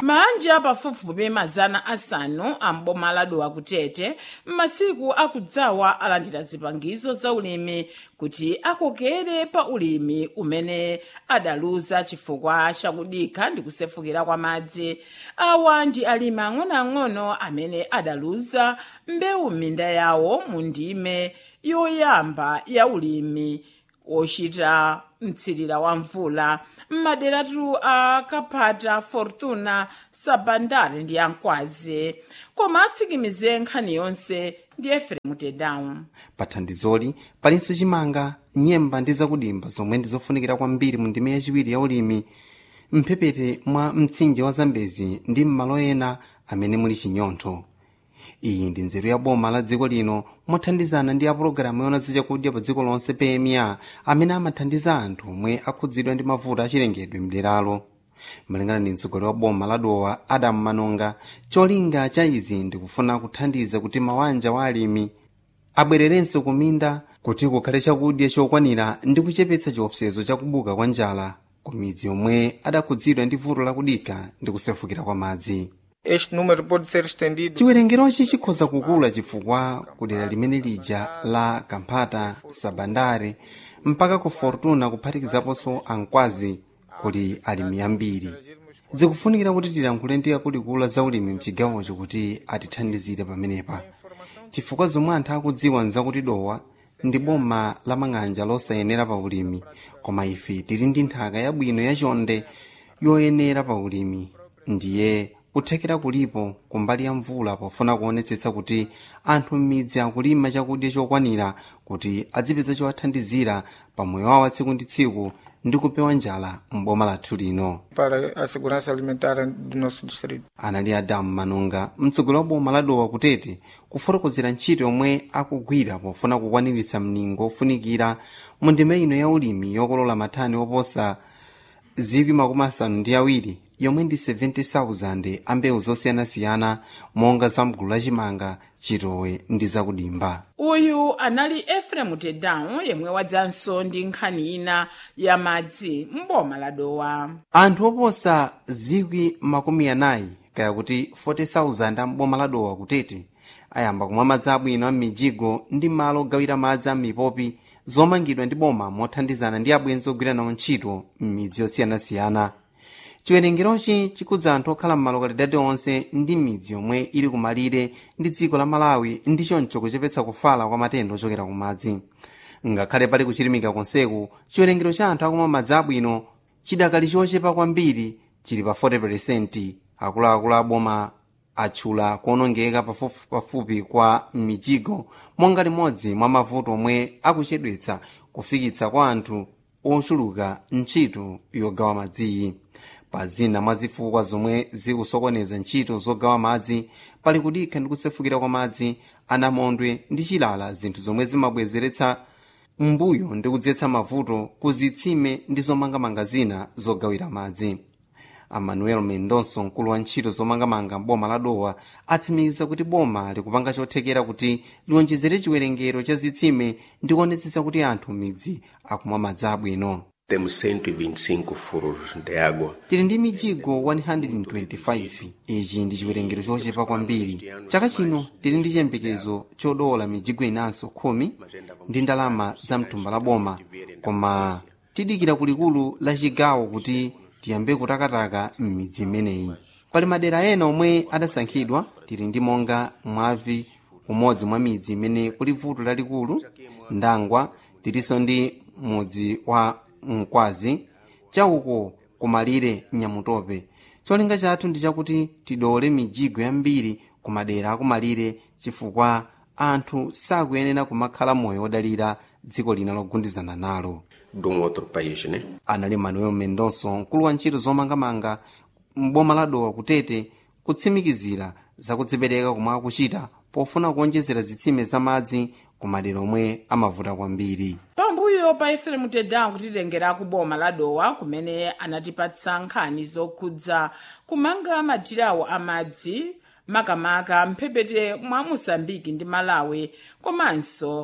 manja pafupifupi mazana asanu amboma ladowa kutete m'masiku akudzawa alandira zipangizo za ulimi kuti akokere pa ulimi umene adaluza chifukwa chakudikha ndi kusefukira kwa madzi awa ndi alimi ang'onoang'ono amene adaluza mbewu m'minda yawo mu ndime yoyamba ya ulimi wochita mtsirira wa mvula m'maderatu a kaphata fortuna sabandare ndi ankwazi koma atsikimize nkhani yonse ndi eferemu tedawu pa thandizoli palinso chimanga nyemba ndi zakudimba zomwe ndi zofunikira kwambiri mu ndime yachiwiri ya ulimi mphepete mwa mtsinje wa zambezi ndi m'malo ena amene muli chinyontho iyi ndi nzeru ya boma la dziko lino mothandizana ndi apulogalamu yona zachakudya pa dziko lonse pma amene amathandiza anthu omwe akhudzidwa ndi mavuto achilengedwe mderalo malingana ndi mtsogoleri wa boma la dowa adamu manonga cholinga cha izi ndikufuna kuthandiza kuti mawanja wa alimi abwererenso kuminda kuti kukhale chakudya chokwanira ndi kuchepetsa chiopsezo chakubuka kwa njala ku midzi yomwe adakhudzidwa ndi vuto lakudikha ndi kusefukira kwa madzi Este número pode ser estendido chiwerengerochi chikhoza kukula chifukwa kudera limene lija la kamphata sabandare mpaka ku fortuna kuphatikizaponso ankwazi kuli alimi ambiri zikufunikira kuti tilankhule ndi akuluakulu za ulimi mchigawocho kuti atithandizire pamenepa chifukwa zomwe anthu akudziwa nzakuti dowa ndi boma la mang'anja losayenera pa ulimi koma ife tili ndi nthaka yabwino yachonde yoyenera pa ulimi ndiye kuthekera kulipo kumbali ya mvula pofuna kuonetsetsa kuti anthu m'midzi akulima chakudya chokwanira kuti adzipeza chowathandizira pa moyo wawo wa tsiku ndi tsiku ndi kupewa njala m'boma lathu lino para a segurança alimentar do nosso distrito. anali adamu manonga mtsogoleri wa boma la dowa kutete kufotokozera ntchito yomwe akugwira pofuna kukwaniritsa mningo ofunikira mu ndime ino ya ulimi yokolola mathani oposa zikwi makumi asanu ndi awiri yomwe ndi 70,000 ambewu zosiyanasiyana monga za mgulu lachimanga chitowe ndi zakudimba uyu anali eferemu tedawu yemwe wadzanso ndi nkhani ina ya madzi m'boma la dowa anthu oposa zikwi makumi anayi kaya kuti 40,000 amboma la dowa kutete ayamba kumwa madzi abwino a m'mijigo ndi malo ogawira madzi a m'mipopi zomangidwa ndi boma mothandizana ndi abwenzi ogwira nawo ntchito m'midzi yosiyanasiyana chiwerengerochi chikudza anthu okhala m'malokalidadi onse ndi midzi yomwe ili kumalire ndi dziko la malawi ndi choncho kuchepetsa kufala kwa matenda ochokera ku madzi ngakhale pali kuchilimika konseku chiwerengero cha anthu akumwa madzi abwino chidakali chochepa kwambiri chili pa 40 akuluakulu aboma atchula kuonongeka pafupi pafupi kwa mijigo monga limodzi mwa mavuto omwe akuchedwetsa kufikitsa kwa anthu ochuluka ntchito yogawa madziyi pa zina mwa zifukwa zomwe zikusokoneza ntchito zogawa madzi pali kudikha ndi kusefukira kwa madzi anamondwe ndi chilala zinthu zomwe zimabwezeretsa mbuyo ndi kudzetsa mavuto ku zitsime ndi zomangamanga zina zogawira madzi amanuel mendonso mkulu wa ntchito zomangamanga m'boma la dowa atsimikiza kuti boma likupanga chothekera kuti liwonjezere chiwerengero cha zitsime ndi kuonetsetsa kuti anthu m'midzi akumwa madzi abwino Temos 125 furos de água. tili ndi mijigo 125 ichi ndi chiwerengero chochepa kwambiri chaka chino tili ndi chiyembekezo chodola mijigo inanso khumi ndi ndalama za mtumba la boma koma tidikira kulikulu la chigawo kuti tiyambe kutakataka m'midzi imeneyi pali madera ena omwe adasankhidwa tili ndi monga mwavi umodzi mwa midzi imene kuli vuto lalikulu ndangwa tilinso ndi mudzi wa mkwazi chauko kumalire nyamutope cholinga chathu ndi chakuti tidole mijigo yambiri ku madera akumalire chifukwa anthu sakuyenera kumakhala moyo wodalira dziko lina logundizana nalo De um outro país, né? anali manuel mendonso mkulu wa ntchito zomangamanga m'boma la dowa kutete kutsimikizira zakudzipereka komwe akuchita pofuna kuonjezera zitsime zamadzi ku madera omwe amavuta kwambiri pambuyo pa eferemu tedawu kutitengera ku boma la dowa kumene anatipatsa nkhani zokhudza kumanga madirawo amadzi makamaka mphepete mwa mosambiki ndi malawi komanso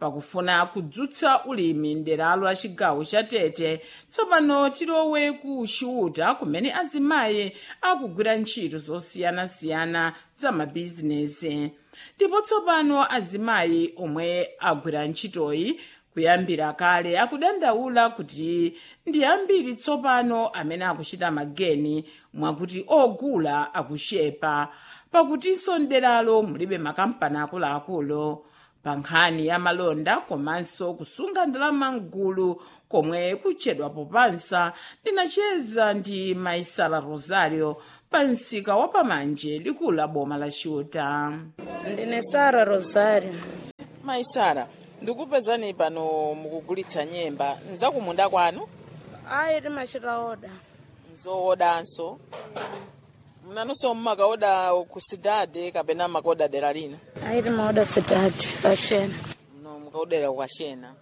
pakufuna kudzutsa ulimi mderalo la chigawo cha tete tsopano tilowe ku chiuta kumene azimayi akugwira ntchito zosiyanasiyana za mabizinesi ndipo tsopano azimayi omwe agwira ntchitoyi kuyambira kale akudandaula kuti ndi ambiri tsopano amene akuchita mageni mwakuti ogula akuchepa pakutinso mderalo mulibe makampani akuluakulu pa nkhani ya malonda komanso kusunga ndalama mgulu komwe kutchedwa popansa ndinacheza ndi maisala rosario pa msika wa pamanje likulu la boma la chiuta ndine sara rosario maisara ndikupezani pano mukugulitsa nyemba nzakumunda kwanu ayi timachita oda nzowodanso mnanonso mmakaoda ku sidade kapena makaoda dera lina ayi timaoda sitati pashena no mukaodera kwashena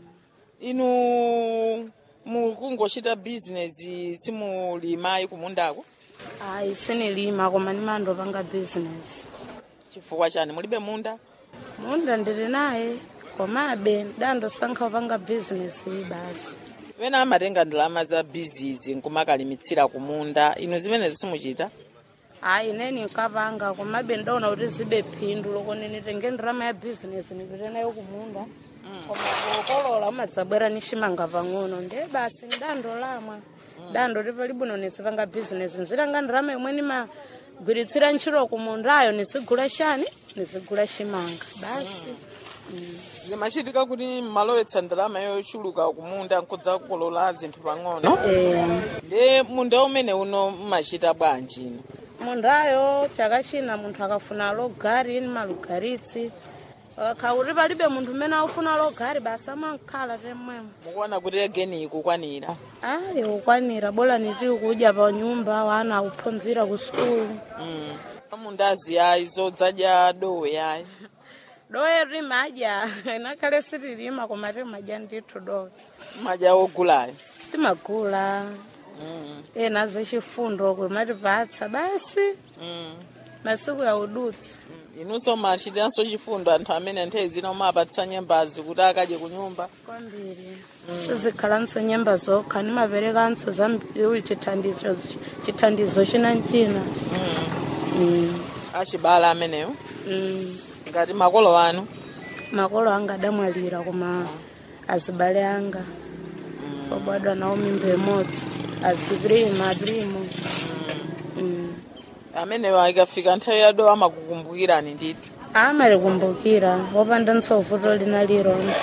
inu mukungochita bizinesi simulimayi kumundako ayi sinilima koma ndimandopanga bizinesi chifukwa chani mulibe munda munda ndili naye komabe ndandosankha kupanga bizinesi iyi basi wena amatenga ndalama za bizizi nkumakalimitsira kumunda inu zimenezi simuchita ayi ineni nkapanga komabe ndaona kuti zibe phindu loko ndinitenge ndirama ya bizinesi ndipite nayo kumunda koma pokolola umadzabwera nishimanga pang'ono ndiye basi ndandolamwa ndandoti pali bwino nisipanga bizinesi nzitanga ndirama imwe nimagwiritsira ntchito kumundayo nisigula shani nisigula shimanga basi zimachitika kuti mmalowetsa ndalama yochuluka kumunda nkudza kukolola zinthu pang'ono eh, ndi munda umene uno mmachita bwanji ino mundayo chaka china munthu akafuna logari ni malugaritsi akakhala kuti palibe munthu umene akufuna logari basi amankhala temwemo mukuona kuti egeni ikukwanira ayi ukwanira bola niti kudya pa nyumba wana akuphunzira ku sukulu mm. mundazi yayi zodzadya dowe yayi dowe timadya inakhale sitilima koma timadya ndithu dowe madya ogulayo timagula mm. ena zachifundo kumatipatsa basi mm. masiku ya udutsi Mm. inunso machitiranso chifundo anthu amene nthawi zina mumapatsa nyembazi kuti akadye ku nyumba kwambiri sizikhalanso nyemba zokha nimaperekanso zambiri chithandizo chithandizo china china Mm, achibala amenewo mm. ngati makolo anu makolo anga adamwalira koma azibale anga obadwa nawo mimba imodzi aziprima aprimo Mm. amenewo ikafika nthawi ya dowe amakukumbukirani ndithu amalikumbukira wopanda ntsovuto lina lironse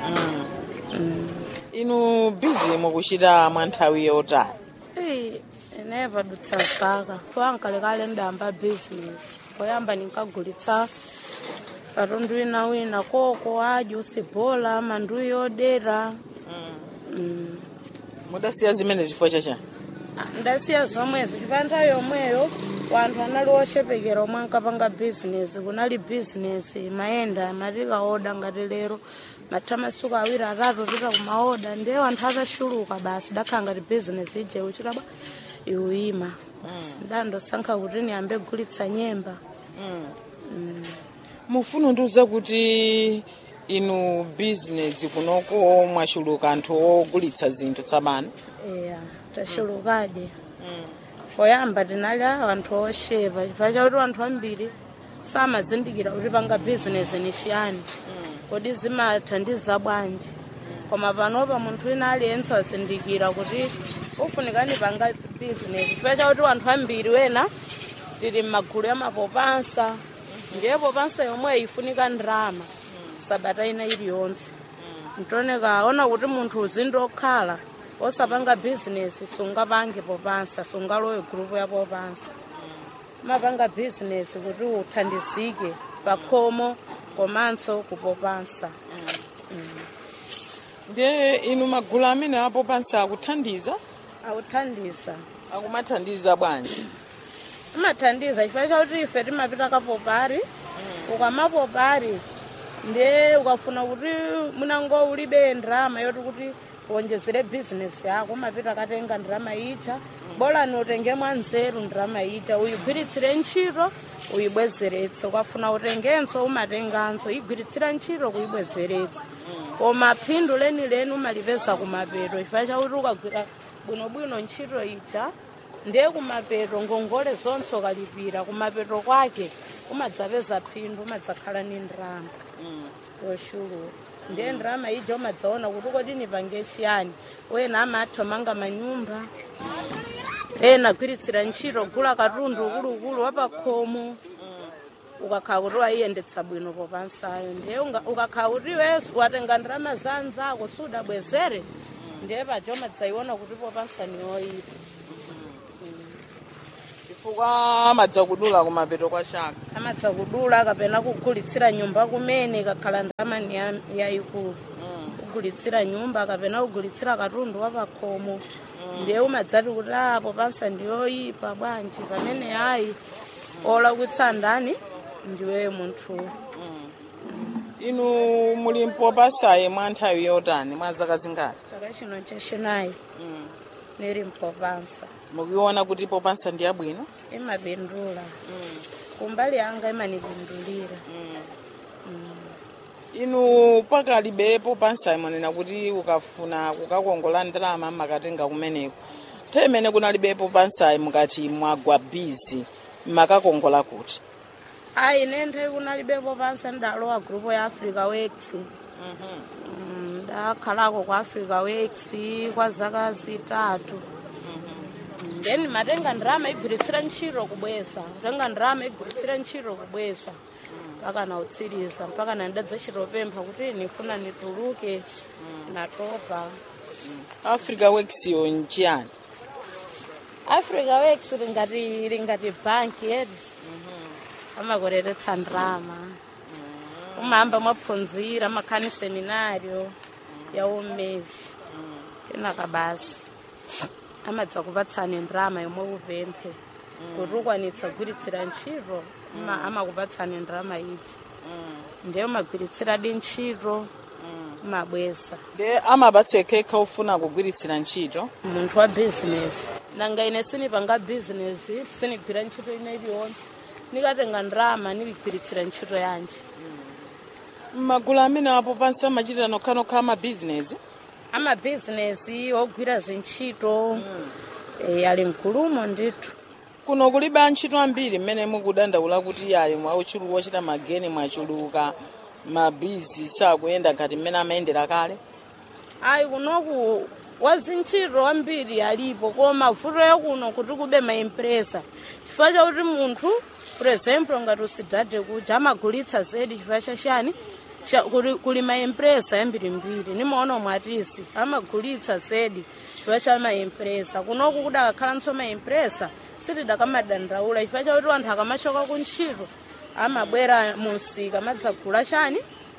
inu bizi mukuchita mwa nthawi yotani Ei, ine padutsa zaka poyankalekale ndayamba bizinesi poyamba ninkagulitsa katundu wina wina koko adyo usibola manduyi odera Mm. mudasiya zimene chifukwa chachani Ah, ndasiya zomwezo chifukwa nthawi yomweyo wanthu anali oshepekera omwe ankapanga bizinesi kunali bizinesi mayenda matikaoda ngati lero matha masuku awiri atatu pita kumaoda ndiye wanthu atashuluka basi dakhala ngati bizinesi ije uchita ba iuyima ndandosankha kuti niyambe gulitsa nyemba mufuna ndiuza kuti inu bizinesi kunoko mwachuluka anthu ogulitsa zinthu tsopano eya tashulukadi poyamba tinali anthu oshepa chifukwa chakuti anthu ambiri samazindikira kuti panga bizinesi ni chiyani kodi zimathandiza bwanji koma panopa munthu wina aliyense wazindikira kuti ufunikani panga bizinesi chifukwa chakuti anthu ambiri wena tili m'magulu ya mapopansa ndiye popansa yomweyo ifunika ndrama sabata ina iliyonse ntoneka ona kuti munthu uzindokhala osapanga bizinesi sungapange popansa sungalowe gurupu ya popansa mapanga bizinesi kuti uthandizike pakhomo komanso kupopansa ndiye inu magulu amene apopansa akuthandiza akuthandiza akumathandiza bwanji imathandiza chifukwa chakuti ife timapita kapopari ukamapopari ndiye ukafuna kuti munango ulibe ndrama yoti kuti uonjezere bizinesi yako umapita katenga ndrama itsha bolani utenge mwanzeru ndiramayita uyigwiritsire ntchito uyibwezeretse ukafuna utengenso umatenganso igwiritsira ntchito kuyibwezeretsa koma phindu lenileni umalipeza kumapeto chifukwa chakuti ukagwira bwinobwino ntchito ija ndiye kumapeto ngongole zonse ukalipira kumapeto kwake umadzapeza phindu umadzakhala ni ndrama yoshuluka ndiye ndrama ija umadzaona kuti kodi nipange chiyani wena amatha manga manyumba ena agwiritsira ntchito gula katundu ukulukulu wapakhomo ukakhala kuti wayiyendetsa bwino popansayo ndiye unga- ukakhala kuti iwe watenga ndrama zanzako sudabwezere ndiye paja umadzayiona kuti popansa ni yoyipa chifukwa amadza kudula kumapeto kwa chaka amadza kudula kapena kugulitsira nyumba kumene kakhala ndamani ya- yayikulu kugulitsira nyumba kapena kugulitsira katundu wapakhomo ndiye umadzati kuti apo pansa ndiyoyipa bwanji pamene ayi olakwitsa ndani ndiwe munthu inu muli mpopasaye mwa nthawi yotani mwa zaka zingati chaka chino chachinayi niri mpopansa mukuiona kuti popansa ndi yabwino imapindula kumbali yanga imanipindulira inu pakalibe popansa mwanena kuti ukafuna kukakongola ndalama makatenga kumeneko nthawi imene kunalibe popansayi mukati mwagwa bizi makakongola kuti ayi nenthe kunalibepo pansa ndalowa grupo ya africa works Mm, ndakhalako kwa africa works kwa zaka zitatu Mm, then matenga ndirama igwiritsira ntchito kubweza kutenga ndirama igwiritsira ntchito kubweza mpaka nautsiriza mpaka nandadzachitopempha kuti nifuna nituluke natopa africa works yo nchiyani africa works lingati lingati banki yedu amakoreretsa ndrama umahamba mwaphunzira makhani seminario ya umezi kenaka basi amadza kupatsani ndrama yomwe upemphe kuti ukwanitsa kugwiritsira ntchito ama- amakupatsani ndrama iji ndiye umagwiritsiradi ntchito umabweza de amapatsekekha ufuna kugwiritsira ntchito munthu wa bizinesi nanga ine sinipanga bizinesi sinigwira ntchito ine iliyonse nikatenga ndrama niligwiritsira ntchito yanji magulu amene apo pansi amachitira nokhanokha amabhizinesi amabhizinesi ogwira zintchito eh, ali mgulumo ndithu kuno kulibe antchito ambiri mmene mukudandaula kuti ayi mwauchuluka ochita mageni mwachuluka mabizi sakuyenda ngati mmene amayendera kale ayi kunoku wazintchito ambiri alipo koma vuto yakuno kuti kube maimpresa chifukwa chakuti munthu for example ngati usidhadhe kuja amagulitsa zedi chifukwa chachani Cha- kuli- kuli maimpresa yambirimbiri nimaona mwatisi amagulitsa zedi chifukwa cha maimpresa kunoku kudakakhalanso maimpresa sitidakamadandaula chifukwa chakuti anthu akamachoka kuntchito amabwera musika madzagula chani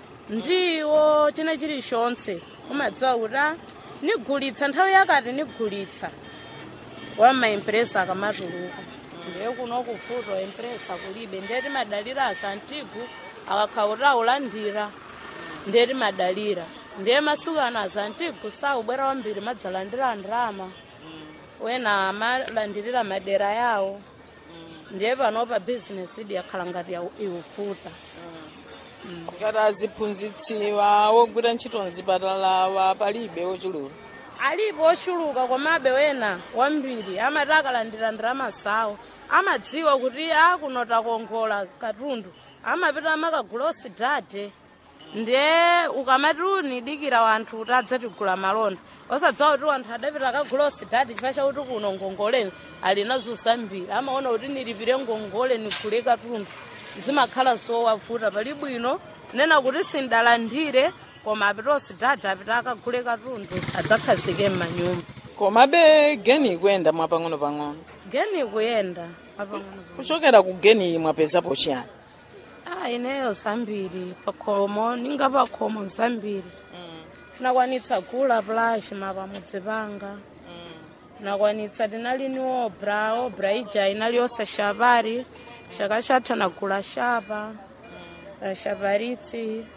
ndiwo china chilichonse umadziwa kuti ah, nigulitsa nthawi yakati nigulitsa wa maimpresa akamatuluka ndiye kuno kufuto impresa kulibe ndiye timadalira asantigu akakhala kuti aulandira ndiye timadalira ndiye masuku ano asantigu saubwera wambiri madzalandira ndrama wena amalandirira madera yawo ndiye panopa bizinesi idi yakhala ngati ya- iufuta ngati aziphunzitsiwa wogwira ntchito mzipatala palibe ochuluka alipo ochuluka komabe wena wambiri amati akalandira ndrama zawo amadziwa kuti akuno takongola katundu amapita amakagula osidhadhe ndiye ukamati unidikira wanthu kuti adzatigula malonda osadziwa kuti wanthu adapita akagula osidhadhe chifukwa chakuti kuno ngongole ali nazo zambiri amaona kuti nilipire ngongole nigule katundu zimakhala zowavuta pali bwino nena kuti sindalandire koma apita osidhadhe apita akagule katundu adzakhazike m'manyumba komabe geni ikuyenda mwapang'ono-pang'ono geni kuyenda apang'ono kuchokera ku geni mwapezapo chiyani ah ineyo zambiri pakhomo ninga pakhomo zambiri nakwanitsa gula plush mapamudzi panga nakwanitsa tinali ni obra obra ija inali osashapari chaka chatha nagula shapa shaparitsi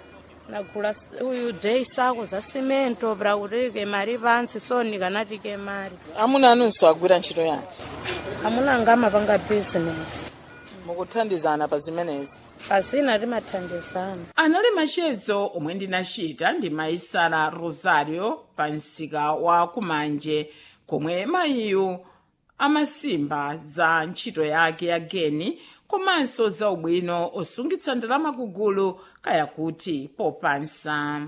nagula s- uyu dei sako za simento para kuti ke mari pansi so ndikanati ke mari amuna anunso agwira ntchito yanji amuna ngama panga business mukuthandizana pa zimenezi pasina timathandizana anali machezo omwe ndinachita ndi maisara rosario pa msika wa kumanje komwe mayiyu amasimba za ntchito yake ya geni komanso za ubwino osungitsa ndalama kugulu kaya kuti popansa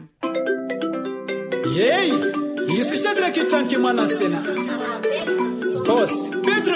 yeyi ife shadraki chanki mwana sena bosi petro